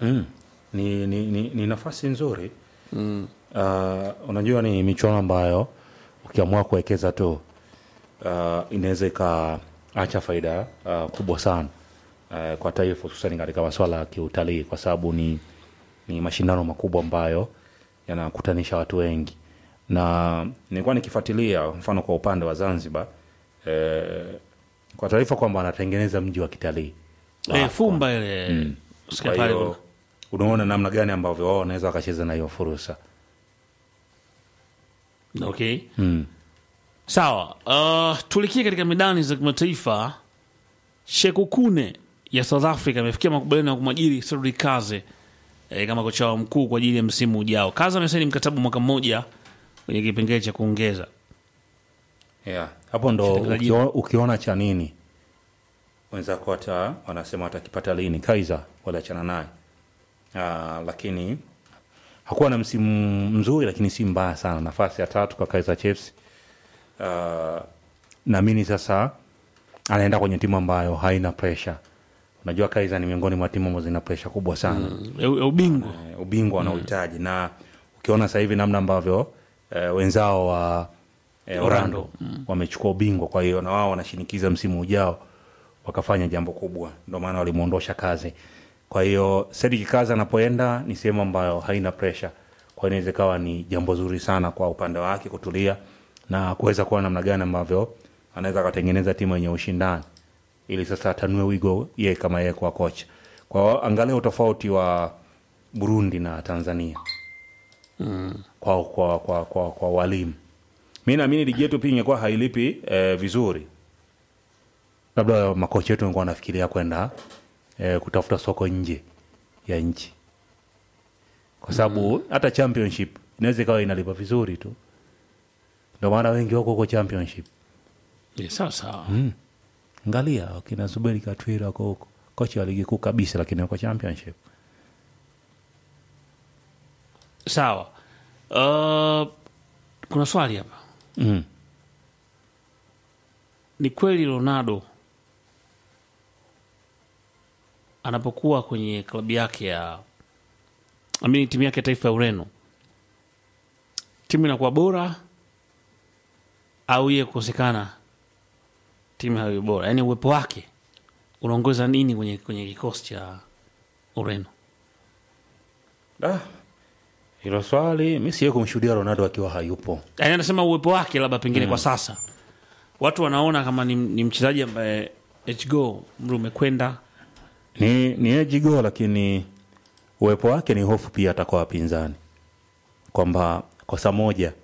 Mm. Ni, ni, ni, ni nafasi nzuri mm. Uh, unajua ni michuano ambayo ukiamua kuwekeza tu uh, inaweza ikaacha faida uh, kubwa sana uh, kwa taifa hususani katika masuala ya kiutalii kwa sababu ni, ni mashindano makubwa ambayo yanakutanisha watu wengi na nilikuwa nikifuatilia mfano kwa upande wa zanzibar eh, kwa taarifa kwamba anatengeneza mji wa kitalii eh, fumba ile sikia kwa pale hiyo unaona namna gani ambavyo wao wanaweza wakacheza na hiyo fursa kuna- okay mm. sawa uh, tulikie katika medani za kimataifa shekukune ya south africa amefikia makubaliano ya kumwajiri Cedric kaze eh, kama kocha wao mkuu kwa ajili ya msimu ujao kaze amesaini mkataba mwaka mmoja kwenye kipengele cha kuongeza yeah. hapo ndo Mchezaji- ukio, ukiona cha nini wenzako hata wanasema watakipata lini kaiza waliachana naye uh, lakini hakuwa na msimu mzuri lakini si mbaya sana nafasi ya tatu kwa kaiza chiefs uh, naamini sasa anaenda kwenye timu ambayo haina presha unajua kaiza ni miongoni mwa timu ambazo zina presha kubwa sana mm. ya ya ubingwa eh, ubingwa wanaohitaji na ukiona sasa hivi namna ambavyo eh, wenzao wa eh, Orlando wamechukua ubingwa, kwa hiyo na wao wanashinikiza msimu ujao wakafanya jambo kubwa, ndio maana walimwondosha kazi. Kwa hiyo Cedric Kazi anapoenda ni sehemu ambayo haina pressure, kwa hiyo inaweza ikawa ni jambo zuri sana kwa upande wake kutulia na kuweza kuona namna gani ambavyo anaweza akatengeneza timu yenye ushindani ili sasa atanue wigo yeye kama yeye kwa kocha. Kwa hiyo angalia utofauti wa Burundi na Tanzania kwa, kwa, kwa, kwa, kwa walimu. Mi naamini ligi yetu pia ingekuwa hailipi eh, vizuri, labda makocha wetu wangekuwa wanafikiria kwenda eh, kutafuta soko nje ya nchi, kwa sababu hata championship inaweza ikawa inalipa vizuri tu, ndio maana wengi wako huko championship. Eh, sawa sawa Angalia wakina Zuberi Katwira wako huko, kocha wa ligi kuu kabisa, lakini wako championship. sawa uh, kuna swali hapa Mm. ni kweli ronaldo anapokuwa kwenye klabu yake ya amini timu yake ya taifa ya ureno timu inakuwa bora au iye kukosekana timu hayo bora yaani uwepo wake unaongeza nini kwenye, kwenye kikosi cha ureno Ah, hilo swali mi siwe kumshuhudia Ronaldo akiwa hayupo. yaani anasema uwepo wake labda pengine kwa sasa watu wanaona kama ni, ni mchezaji ambaye hgo mri umekwenda ni ni ejigo lakini uwepo wake ni hofu pia hata kwa wapinzani kwamba kosa moja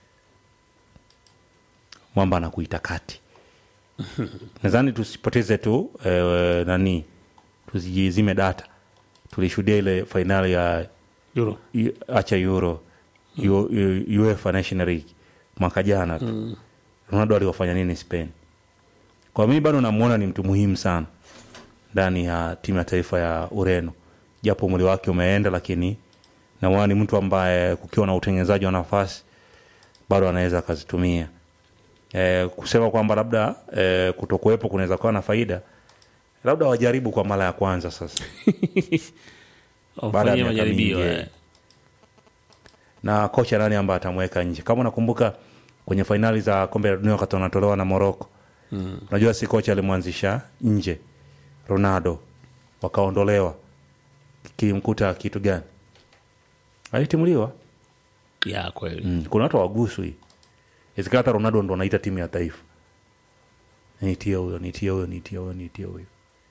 mwamba anakuita kati nadhani tusipoteze tu eh, nani tusijizime data tulishuhudia ile fainali ya Euro. I- acha euro U- U- uefa national league mwaka jana tu ronaldo aliwafanya nini spain kwa mimi bado namuona ni mtu muhimu sana ndani ya timu ya taifa ya ureno japo mwili wake umeenda lakini namuona ni mtu ambaye kukiwa na utengenezaji wa nafasi bado anaweza akazitumia e, kusema kwamba labda e, kutokuwepo kunaweza kuwa na faida labda wajaribu kwa mara ya kwanza sasa Baada ya wafanyie miaka majaribio mingi, eh. na kocha nani ambaye atamweka nje kama unakumbuka kwenye fainali za kombe la dunia wakati wanatolewa na moroko mm. unajua si kocha alimwanzisha nje ronaldo wakaondolewa kilimkuta kitu gani alitimuliwa ya kweli mm. kuna watu waguswi izikaa hata ronaldo ndo anaita timu ya taifa nitie huyo nitie huyo nitie huyo nitie huyo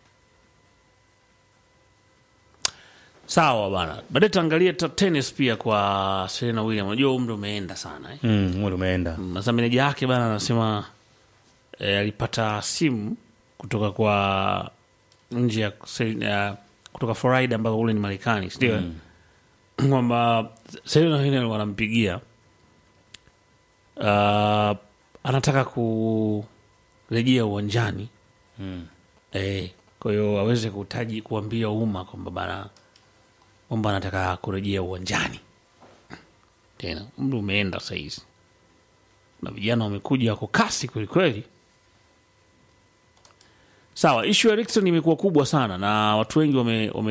sawa bana baadaye tuangalie ta- tennis pia kwa serena william unajua umri umeenda sana eh? mm, mwili umeenda Mm, sasa meneja yake bana anasema eh, alipata simu kutoka kwa nje ya se- ya- kutoka florida ambao ule ni marekani sindio mm. kwamba serena william wanampigia uh, anataka kurejea uwanjani mm. Eh, kwa hiyo aweze kutaji kuambia umma kwamba bana kwamba anataka kurejea uwanjani tena. Umri umeenda sahizi na vijana wamekuja wako kasi kwelikweli. Sawa, ishu ya Erikson imekuwa kubwa sana na watu wengi wame, wame